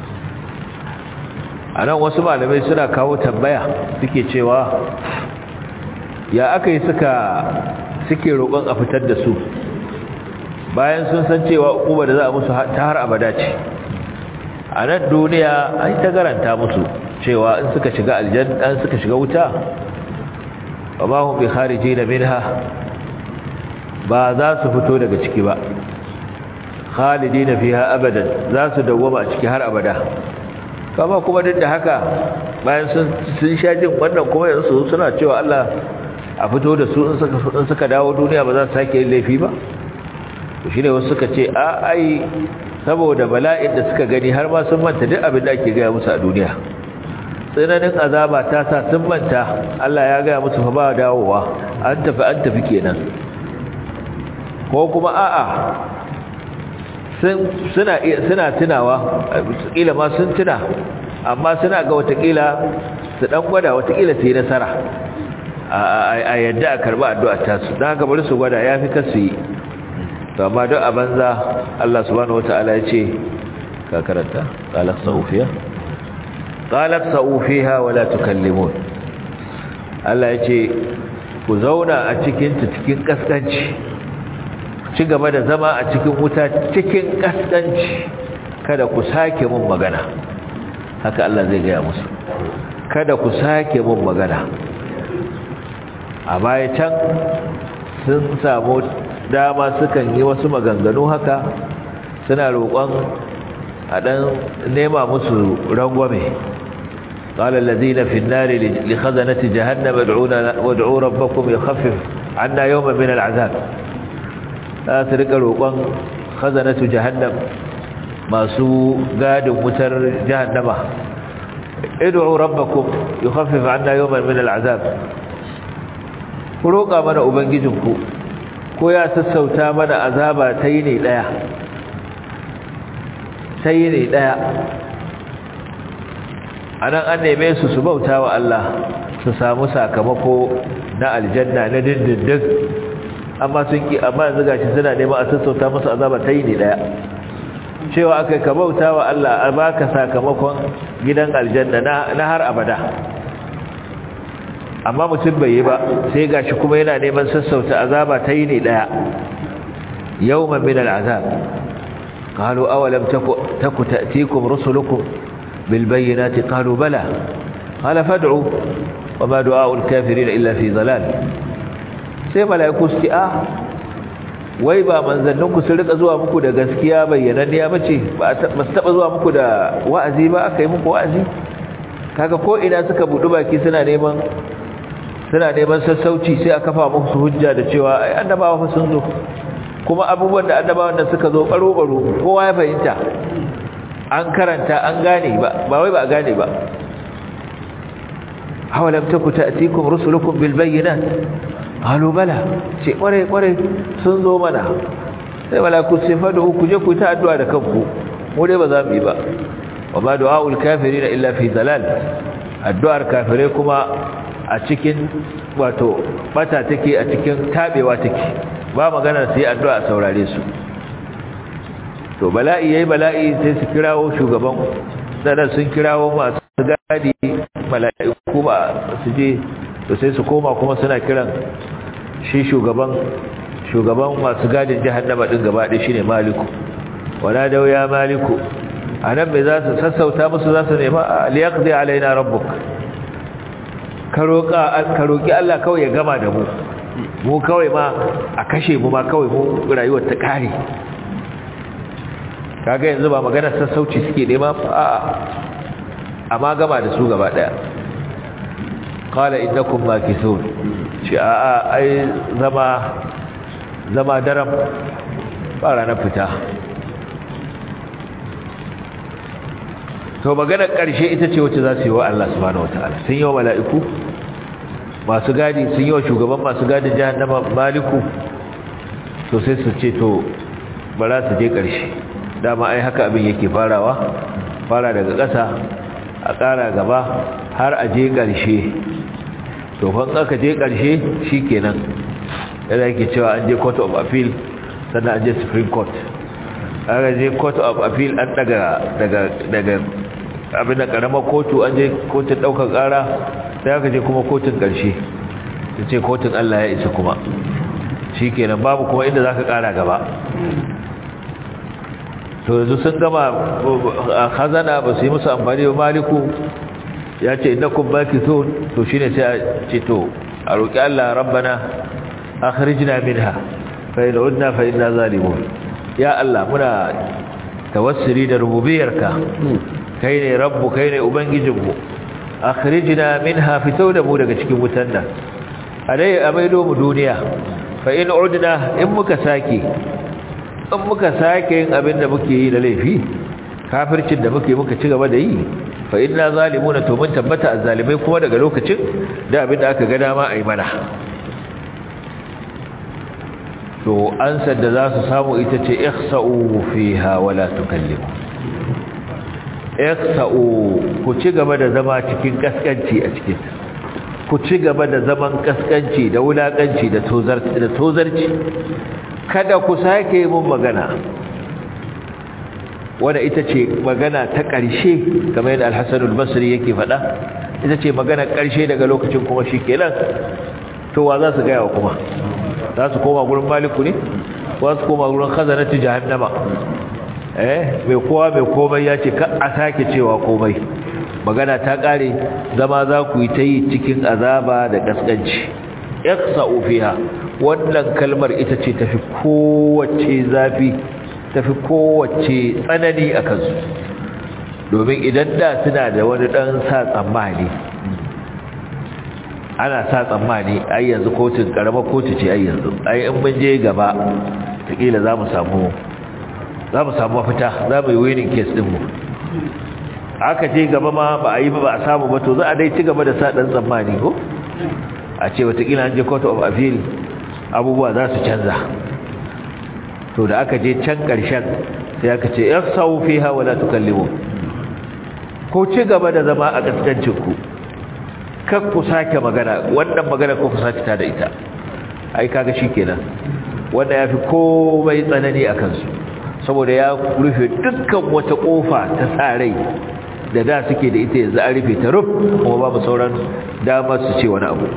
a nan wasu malamai suna kawo tambaya suke cewa ya aka yi suka suke roƙon a fitar da su bayan sun san cewa uba da za a musu ta har abada ce a nan duniya an ta garanta musu cewa in suka shiga aljan an suka shiga wuta ba ma hun bi khariji na minha ba za su fito daga ciki ba khalidi na fiha abadan za su dawwama a ciki har abada kama kuma duk da haka bayan sun sha jin wannan kuma yanzu suna cewa Allah a fito da su in suka dawo duniya ba za su sake yin laifi ba to shine wasu suka ce a ai saboda bala'in da suka gani har ma sun manta duk abin da ake gaya musu a duniya tsananin azaba ta sa sun manta Allah ya gaya musu fa ba dawowa an tafi an tafi kenan ko kuma a'a suna suna tunawa kila ma sun tuna amma suna ga watakila su dan gwada watakila su yi nasara a yadda a karba addu'a ta su don haka bari su gwada ya fi kasu yi to amma don a banza Allah subhanahu wata'ala ya ce ka karanta qalat sa'ufiya qalat sa'ufiha wala tukallimun Allah ya ce ku zauna a cikin ta cikin kaskanci ci gaba da zama a cikin wuta cikin kaskanci kada ku sake mun magana haka Allah zai gaya musu kada ku sake mun magana a baya can sun samu dama sukan yi wasu maganganu haka suna roƙon a ɗan nema musu rangwame قال الذين في النار لخزنة جهنم ادعوا ربكم يخفف anna yawman min al'azab za su rika roƙon khazanatu jahannam masu gadin wutar jahannama id'u rabbakum yukhaffif 'anna yawman min al'azab ku roƙa mana ubangijinku ko ya sassauta mana azaba ta yi ne daya ta yi ne daya anan an neme su su bauta wa Allah su samu sakamako na aljanna na dindindin amma sun ki amma yanzu gashi suna neman a sassauta musu azaba ta yi ne daya cewa aka ka bauta wa Allah a baka sakamakon gidan aljanna na har abada amma mutum bai yi ba sai gashi kuma yana neman sassauta azaba ta yi ne daya yawman min al'azab qalu awalam taku ta'tikum rusulukum bil bayyinati qalu bala qala fad'u wama du'a'ul kafirin illa fi dhalal sai malaiku su a wai ba manzanninku sun rika zuwa muku da gaskiya bayyananniya bace ba su taba zuwa muku da wa'azi ba aka yi muku wa'azi kaga ko ina suka budu baki suna neman suna neman sassauci sai a kafa musu hujja da cewa ai annabawa fa sun zo kuma abubuwan da annabawan nan suka zo baro baro kowa ya fahimta an karanta an gane ba ba wai ba a gane ba awalam taku ta'tikum rusulukum bil bayyinat qalu bala ce kware kware sun zo mana sai malaku sai fadu ku je ku ta addu'a da kanku mu dai ba za mu yi ba wa ma du'aul kafirin illa fi dalal addu'ar kafire kuma a cikin wato bata take a cikin tabewa take ba magana sai addu'a a saurare su to bala'i yayi bala'i sai su kirawo shugaban sanan sun kirawo masu gadi mala'iku ba su je to sai su koma kuma suna kiran shi shugaban shugaban masu gadin jahannama din gaba ɗaya shine maliku wala da ya maliku anan me za su sassauta musu za su nema liyaqdi alaina rabbuk ka roƙa ka roƙi Allah kawai ya gama da mu mu kawai ma a kashe mu ma kawai mu rayuwar ta kare kaga yanzu ba magana sassauci suke nema a'a amma gama da su gaba daya qala innakum makithun shi a'a ai zama zama daram ba ranar fita to maganar ƙarshe ita ce wacce za su yi wa Allah subhanahu wataala sun yi wa mala'iku masu gadi sun yi wa shugaban masu gadin jahannama maliku to sai su ce to bara su je ƙarshe dama ai haka abin yake farawa fara daga ƙasa a ƙara gaba har a je ƙarshe to fan aka je ƙarshe shi kenan yana yake cewa an je court of appeal sannan an je supreme court aka je court of appeal an daga daga daga abin da ƙaramar kotu an je kotun ɗaukar ƙara sai aka je kuma kotun ƙarshe ta ce kotun allah ya isa kuma shi kenan babu kuma inda za ka ƙara gaba to yanzu sun gama a khazana ba su yi musu amfani ba maliku ya ce innakum makithun to shine sai a ce to a roki Allah rabbana akhrijna minha fa in udna fa inna zalimun ya Allah muna tawassuli da rububiyarka kai ne rabbu kai ne ubangijinmu akhrijna minha fito da mu daga cikin wutan nan alai amaido mu duniya fa in udna in muka sake in muka sake yin abin da muke yi da laifi kafircin da muke muka ci gaba da yi fa inna zalimuna to mun tabbata azzalimai kuma daga lokacin da abin da aka ga dama ayi mana to ansar da za su samu ita ce ihsa'u fiha wala tukallimu ihsa'u ku ci gaba da zama cikin kaskanci a cikin ku ci gaba da zaman kaskanci da wulakanci da tozarci da tozarci kada ku sake mun magana wanda ita ce magana ta ƙarshe kamar yadda al-Hasan al-Basri yake faɗa ita ce magana ƙarshe daga lokacin kuma shikenan to wa za su ga yawa kuma za su koma gurin maliku ne wa su koma gurin khazanati jahannama eh mai kowa mai komai ya ce ka a sake cewa komai magana ta ƙare zama za ku yi ta yi cikin azaba da kaskanci iqsa'u fiha wannan kalmar ita ce tafi kowace zafi tafi kowace tsanani a kansu domin idan da suna da wani ɗan sa tsammani ana sa tsammani ai yanzu kotun karamar kotu ce ai yanzu ai in mun je gaba takila za mu samu za mu samu mafita za mu yi winning case din mu aka je gaba ma ba a yi ba ba a samu ba to za a dai ci gaba da sa dan tsammani ko a ce watakila an je court of appeal abubuwa za su canza to da aka je can ƙarshen sai aka ce ihsau fiha wala tukallimu ko ci gaba da zama a kaskancin ku kar ku sake magana wannan magana ko ku sake ta da ita ai kaga shikenan wanda yafi komai tsanani a kansu saboda ya rufe dukkan wata kofa ta tsarai da da suke da ita yanzu an rufe ta ruf kuma babu sauran damar su ce wani abu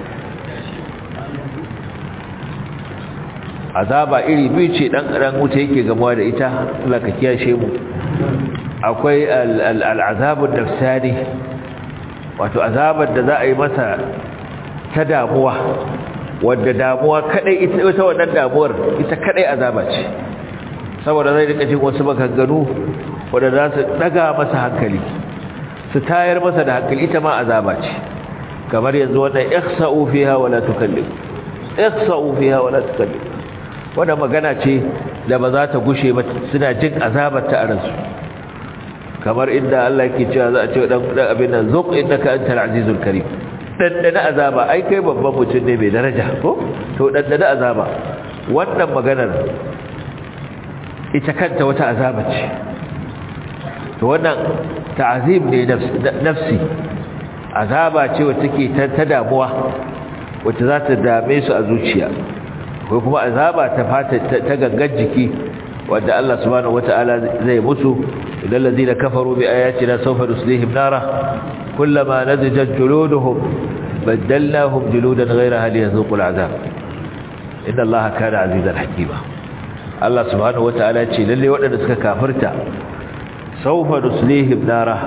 azaba iri biyu ce dan karan wuta yake gamuwa da ita Allah ka kiyashe mu akwai al'azabun nafsani wato azabar da za a yi masa ta damuwa wadda damuwa kadai ita ita wannan damuwar ita kadai azaba ce saboda zai rika jin wasu maganganu wanda za su daga masa hankali su tayar masa da hankali ita ma azaba ce kamar yanzu wannan ihsa'u fiha wala tukallim ihsa'u fiha wala tukallim wannan magana ce da ba za ta gushe ba suna jin azabar ta a ransu kamar inda Allah yake cewa za a ce dan dan abin nan zuq innaka antal azizul karim dandana azaba ai kai babban mutum ne mai daraja ko to dandana azaba wannan maganar ita kanta wata azaba ce to wannan ta'azib ne nafsi azaba ce wacce take ta damuwa wacce za ta dame su a zuciya ko kuma azaba ta fata ta gangan jiki wanda Allah subhanahu wataala zai musu idan ladina kafaru bi ayatina sawfa nuslihim nara kullama nadijat juluduhum badalnahum juludan ghayraha liyazuqul azab inna Allaha kana azizan hakima Allah subhanahu wataala ce lalle waɗanda suka kafirta sawfa nuslihim nara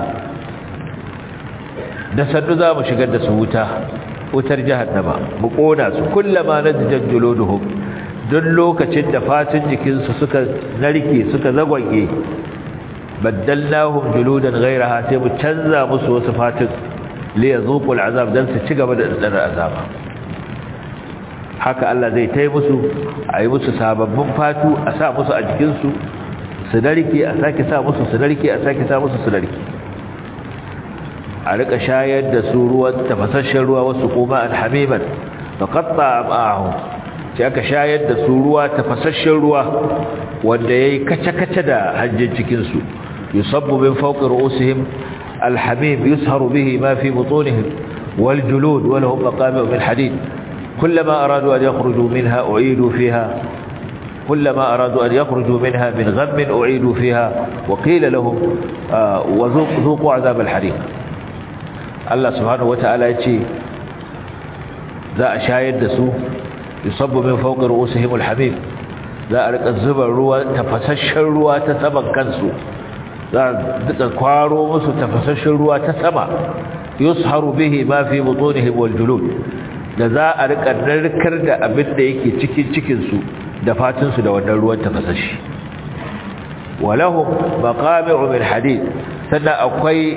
da sannu za mu shigar da su wuta wutar jahannama mu kona su kullama nadijat juluduhum duk lokacin da fatin jikinsu suka narke suka zagwage baddalnahum juludan ghayraha sai mu canza musu wasu fatin li yazuqul azab dan su ci gaba da dadar azaba haka Allah zai tai musu ayi musu sababbin fatu a sa musu a jikinsu su narke a sake sa musu su narke a sake sa musu su narke a rika shayar da su ruwan tafasasshen ruwa wasu kuma alhamiman faqatta am'ahum sai aka shayar da su ruwa tafasasshen ruwa wanda yayi kace-kace da hanjin cikin su yusabbu min fawqi ru'usihim alhamim yusharu bihi ma fi butunihim wal julud wa lahum maqami'u min hadid kullama aradu an yakhruju minha u'idu fiha كلما أرادوا أن يخرجوا منها من غم أعيدوا فيها وقيل لهم وذوقوا عذاب الحريق Allah subhanahu wata'ala ya ce za a shayar da su yusabbu min fawqi ru'usihim alhamim za a rika zuba ruwa tafasasshen ruwa ta saman kansu za a duka kwaro musu tafasasshen ruwa ta sama yusharu bihi ma fi butunihim wal julud da za a rika narkar da abin da yake cikin cikin su da fatin su da wannan ruwan tafasashi walahum maqami'u min hadid sannan akwai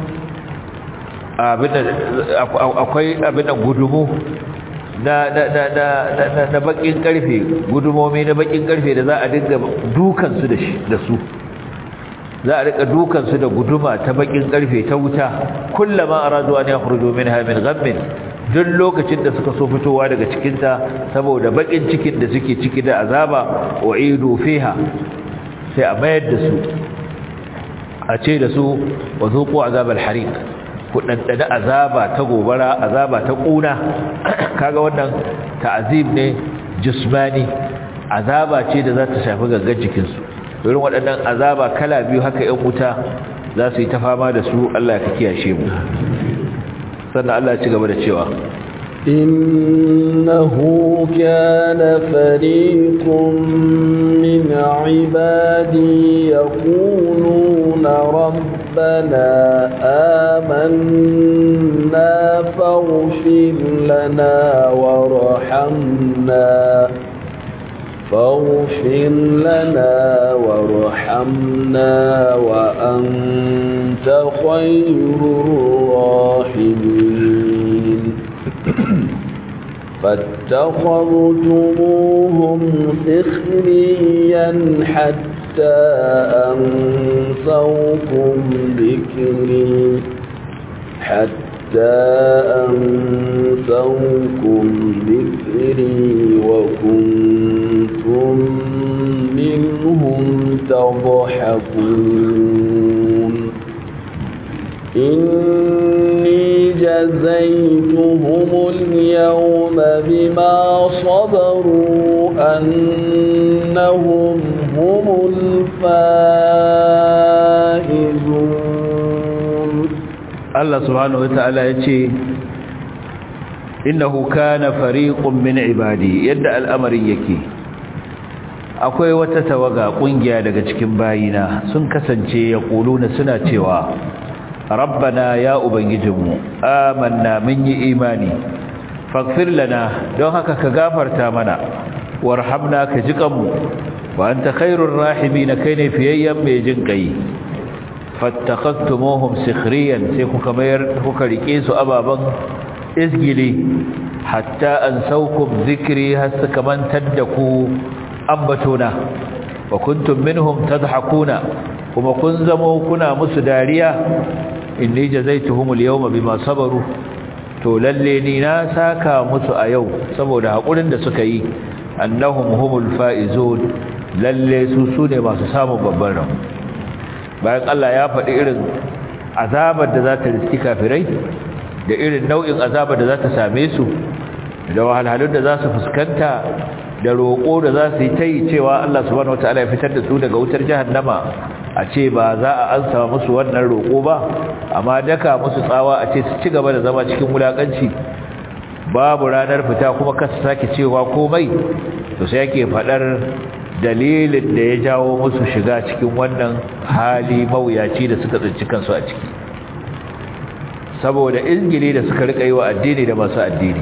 akwai abin gudumu na na na bakin karfe gudumomi na bakin karfe da za a dinga dukan su da shi da su za a rika dukan su da guduma ta bakin karfe ta wuta kullama aradu an yakhruju minha min ghammin duk lokacin da suka so fitowa daga cikin ta saboda bakin cikin da suke ciki da azaba uidu fiha sai a mayar da su a ce da su wa zuqu azabal hariq ku ɗanɗana azaba ta gobara azaba ta ƙuna kaga wannan ta'azib ne jismani azaba ce da za ta shafi gangan jikinsu irin waɗannan azaba kala biyu haka ‘yan wuta za su yi ta fama da su Allah ka kiyashe mu sannan Allah ci gaba da cewa إنه كان فريق من عبادي يقولون ربنا آمنا فاغفر لنا وارحمنا فاغفر لنا وارحمنا وأنت خير الراحمين فاتخذتموهم سخريا حتى أنسوكم ذكري حتى أنسوكم ذكري وكنتم منهم تضحكون إني جزيتهم اليوم بما صبروا أنهم هم الفائزون Allah subhanahu wata'ala ya ce innahu kana fariqun min ibadi yadda al'amarin yake akwai wata tawaga kungiya daga cikin bayina sun kasance yaquluna suna cewa rabbana ya ubangijinmu amanna mun yi imani faghfir lana don haka ka gafarta mana warhamna ka jikanmu wa anta khairur rahimin kai ne fiyayyen mai jin kai fattakhastumuhum sikhriyan sai kuka mayar kuka rike su ababan isgili hatta ansaukum zikri har suka mantar da ku ambatona wa kuntum minhum tadhakuna kuma kun zamo kuna musu dariya inni jazaituhum al-yawma bima sabaru to lalle ni na saka musu a yau saboda hakurin da suka yi annahum humul faizun lalle su sune masu samun babban rabo bayan Allah ya faɗi irin azabar da za ta riski kafirai da irin nau'in azabar da za ta same su da wahalhalun da za su fuskanta da roƙo da za su yi ta yi cewa Allah subhanahu wataala ya fitar da su daga wutar jahannama a ce ba za a ansa musu wannan roƙo ba amma daka musu tsawa a ce su ci gaba da zama cikin wulaƙanci babu ranar fita kuma ka sake cewa komai to sai yake faɗar dalilin da ya jawo musu shiga cikin wannan hali mawuyaci da suka tsinci kansu a ciki saboda izgili da suka rika yi wa addini da masu addini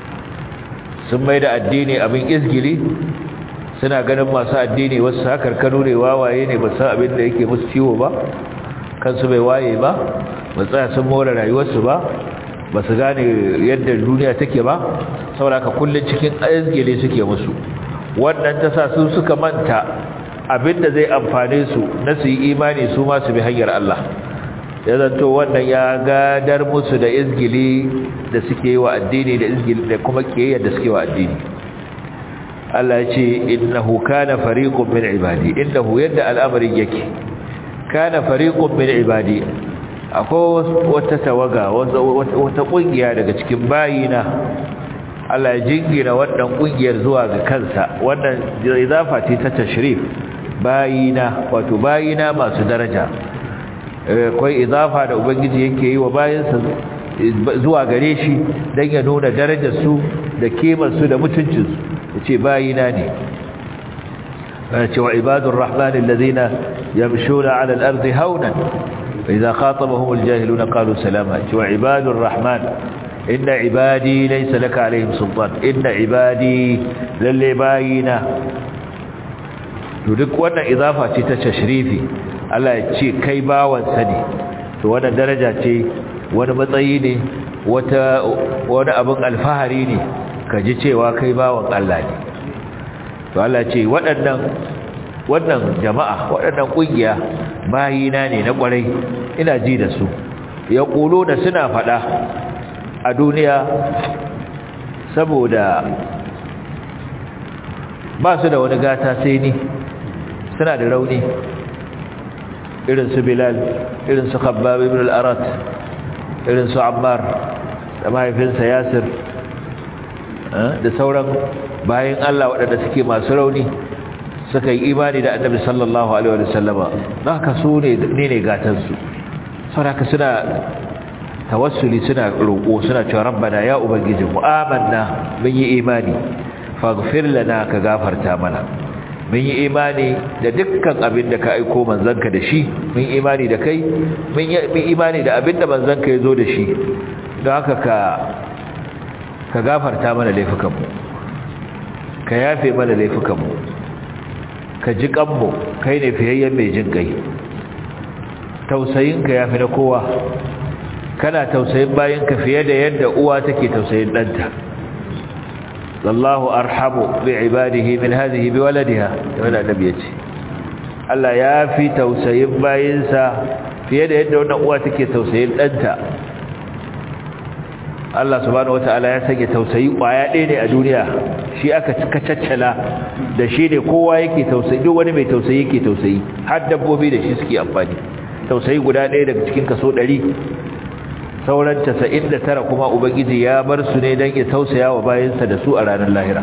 sun mai da addini abin izgili suna ganin masu addini wasu hakar kano ne wawaye ne ba san abin da yake musu ciwo ba kansu bai waye ba ba tsaya sun more rayuwarsu ba ba su gane yadda duniya take ba saboda ka kullum cikin izgili suke musu wannan ta sa su suka manta abinda zai amfane su na su yi imani su ma su bi hanyar Allah ya zanto wannan ya gadar musu da izgili da suke yi wa addini da izgili da kuma kiyayyar da suke wa addini Allah ya ce innahu kana fariqun min ibadi innahu yadda al'amarin yake kana fariqun min ibadi akwai wata tawaga wata kungiya daga cikin bayina Allah ya jingina wannan kungiyar zuwa ga kansa wannan izafa ce ta tashrif bayina wato bayina masu daraja akwai izafa da ubangiji yake yi wa bayinsa zuwa gare shi dan ya nuna darajar su da kimar su da mutuncin su yace bayina ne yace wa ibadur rahman alladhina yamshuna ala al-ardi hawnan idha khatabahum al-jahiluna qalu salama wa ibadur rahman inna ibadi laysa laka alaihim sultan inna ibadi lalle bayina to duk wannan izafa ce ta tashrifi Allah ya ce kai bawan sa ne to wannan daraja ce wani matsayi ne wata wani abin alfahari ne ka ji cewa kai bawan Allah ne to Allah ce waɗannan wannan jama'a waɗannan kungiya bayina ne na kwarai ina ji da su ya da suna faɗa a duniya saboda ba su da wani gata sai ni suna da rauni irin su bilal irin su khabbab ibn al-arat irin su ammar da mahaifinsa yasir da sauran bayan Allah waɗanda suke masu rauni suka yi imani da annabi sallallahu alaihi wa sallama don haka su ne ne gatansu saboda suna tawassuli suna roƙo suna cewa rabbana ya ubangiji mu amanna mun yi imani faghfir lana ka gafarta mana mun yi imani da dukkan abin da ka aiko manzanka da shi mun yi imani da kai mun yi imani da abin da manzanka ya zo da shi don haka ka ka gafarta mana laifukanmu ka yafe mana laifukanmu ka ji kanmu kai ne fiyayyen mai jin kai tausayinka ya fi na kowa kana tausayin bayanka fiye da yadda uwa take tausayin ɗanta wallahu arhamu bi ibadihi min hadhihi bi waladiha wanda annabi yace Allah ya fi tausayin bayinsa fiye da yadda wannan uwa take tausayin danta Allah subhanahu wataala ya sanya tausayi kwaya ɗaya ne a duniya shi aka kacaccala da shi ne kowa yake tausayi duk wani mai tausayi yake tausayi har dabbobi da shi suke amfani tausayi guda ɗaya daga cikin kaso ɗari sauran casa'in da tara kuma ubangiji ya bar su ne don ya tausaya wa bayansa da su a ranar lahira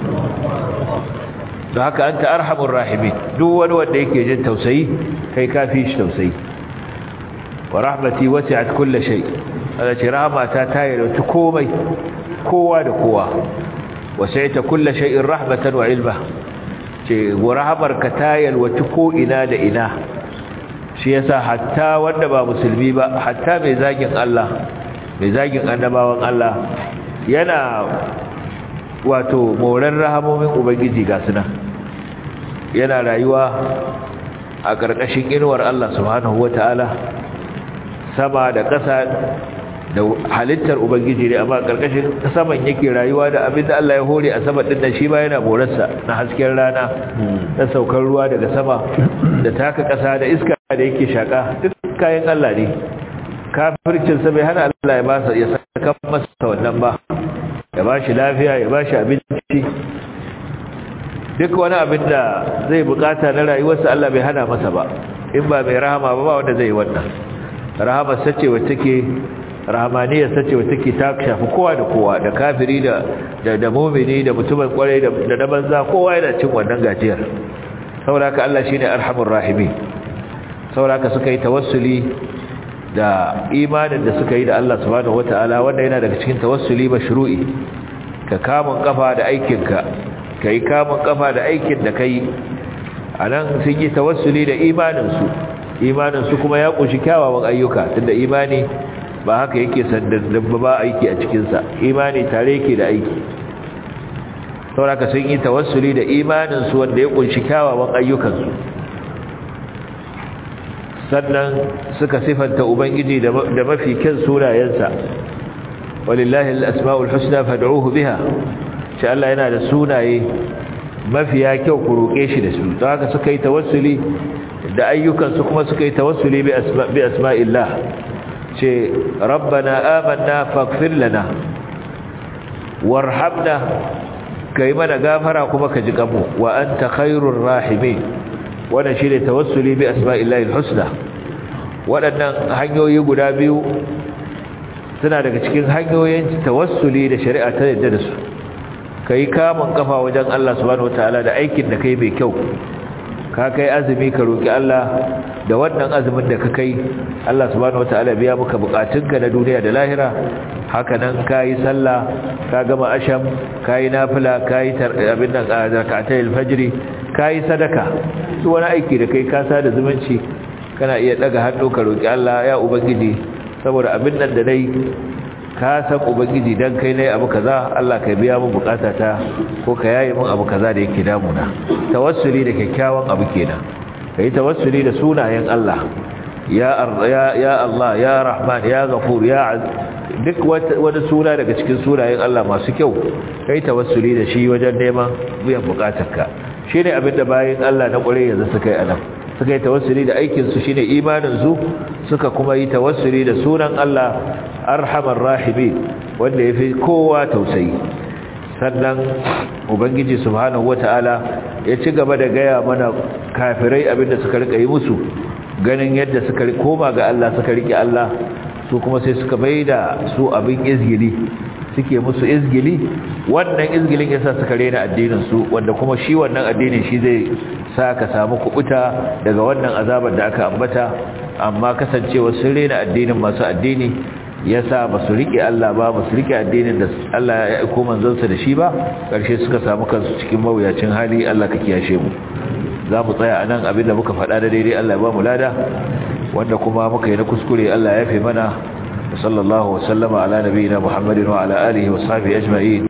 don haka an ta arhamun rahimin duk wani wanda yake jin tausayi kai kafi shi tausayi wa rahmati wasi'at kulli shay ala ce rahmata ta yarda komai kowa da kowa wasi'ta kulli shay'in rahmatan wa ilma ce wa rahmarka ta yalwaci ko ina da ina shi yasa hatta wanda ba musulmi ba hatta mai zagin Allah mai zagin annabawan Allah yana wato moran rahamomin ubangiji ga suna yana rayuwa a ƙarƙashin inuwar Allah subhanahu wata'ala sama da ƙasa da halittar ubangiji ne amma ƙarƙashin saman yake rayuwa da abin da Allah ya hore a sama ɗin da shi ba yana morarsa na hasken rana na saukar ruwa daga sama da taka ƙasa da iska da yake shaƙa duk kayan Allah ne kafircinsa bai hana Allah ya ba ya saka masa wannan ba ya ba shi lafiya ya ba shi abinci duk wani abin da zai bukata na rayuwarsa Allah bai hana masa ba in ba mai rahama ba ba wanda zai wannan rahama sace wacce take rahamaniyar sace wacce take ta shafi kowa da kowa da kafiri da da da mu'mini da mutumin kwarai da da banza kowa yana cin wannan gajiyar saboda haka Allah shine arhamur rahimin saboda haka suka yi tawassuli da imanin da suka yi da Allah subhanahu wataala wanda yana daga cikin tawassuli mashru'i ka kamun kafa da aikinka kai kamun kafa da aikin da kai anan sun yi tawassuli da imanin su imanin su kuma ya kunshi kyawawan ayyuka tunda imani ba haka yake sandan ba aiki a cikin sa imani tare yake da aiki saboda sun yi tawassuli da imanin su wanda ya kunshi kyawawan ayyukan su sannan suka sifanta ubangiji da mafi kyan sunayensa walillahi al-asma'ul husna fad'uhu biha shi Allah yana da sunaye mafiya kyau ku roke shi da su don haka suka yi tawassuli da ayyukan su kuma suka yi tawassuli bi asma bi asma'illah ce rabbana amanna faghfir lana warhamna kai mana gafara kuma ka ji kanmu wa anta khairur rahimin wannan shine tawassuli bi asma'illahi alhusna waɗannan hanyoyi guda biyu suna daga cikin hanyoyin tawassuli da shari'a ta yadda da su kai kamun kafa wajen Allah subhanahu wataala da aikin da kai mai kyau ka kai azumi ka roki Allah da wannan azumin da ka kai Allah subhanahu wataala biya maka bukatunka na duniya da lahira haka nan kai sallah ka gama asham kai nafila kai abin nan zakatayil fajri kai sadaka duk wani aiki da kai ka sada zumunci kana iya daga hannu ka roki Allah ya ubangiji saboda abin nan da dai ka san ubangiji dan kai ne abu kaza Allah ka biya mu bukatata ko ka yaye mun abu kaza da yake damuna tawassuli da kyakkyawan abu kenan kai tawassuli da sunayen Allah ya ya ya Allah ya Rahman ya Ghafur ya duk wani suna daga cikin sunayen Allah masu kyau kai tawassuli da shi wajen neman biyan bukatarka shine abinda bayin Allah na kware yanzu suka yi anan suka yi tawassuli da aikin su shine imanin su suka kuma yi tawassuli da sunan Allah arhamar rahimin wanda yafi kowa tausayi sannan ubangiji subhanahu wataala ya ci gaba da gaya mana kafirai abinda suka rika yi musu ganin yadda suka koma ga Allah suka rike Allah su kuma sai suka maida su abin izgili suke musu izgili wannan izgilin yasa suka rena addinin su wanda kuma shi wannan addinin shi zai sa ka samu kubuta daga wannan azabar da aka ambata amma kasancewa sun rena addinin masu addini yasa ba su rike Allah ba ba su rike addinin da Allah ya aiko manzansa da shi ba karshe suka samu kansu cikin mawuyacin hali Allah ka kiyashe mu za mu tsaya anan abinda muka faɗa da daidai Allah ya ba mu lada wanda kuma muka yi na kuskure Allah ya yafe mana sallallahu wa sallama ala nabiyina Muhammadin wa ala alihi wa sahbihi ajma'in